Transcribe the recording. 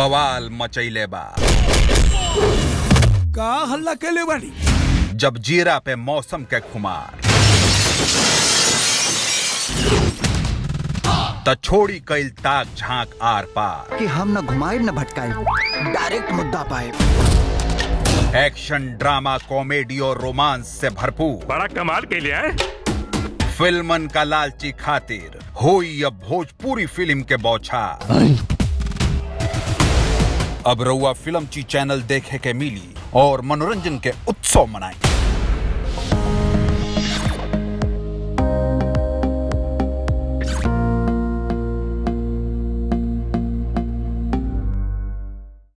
बवाल मचैले बा का हल्ला केले बानी जब जीरा पे मौसम के खुमार त छोड़ी कैल ताक झांक आर पार कि हम न घुमाए न भटकाए डायरेक्ट मुद्दा पाए एक्शन ड्रामा कॉमेडी और रोमांस से भरपूर बड़ा कमाल के लिए है फिल्मन का लालची खातिर होई अब भोजपुरी फिल्म के बौछार अब रउआ फिल्म ची चैनल देखे के मिली और मनोरंजन के उत्सव मनाई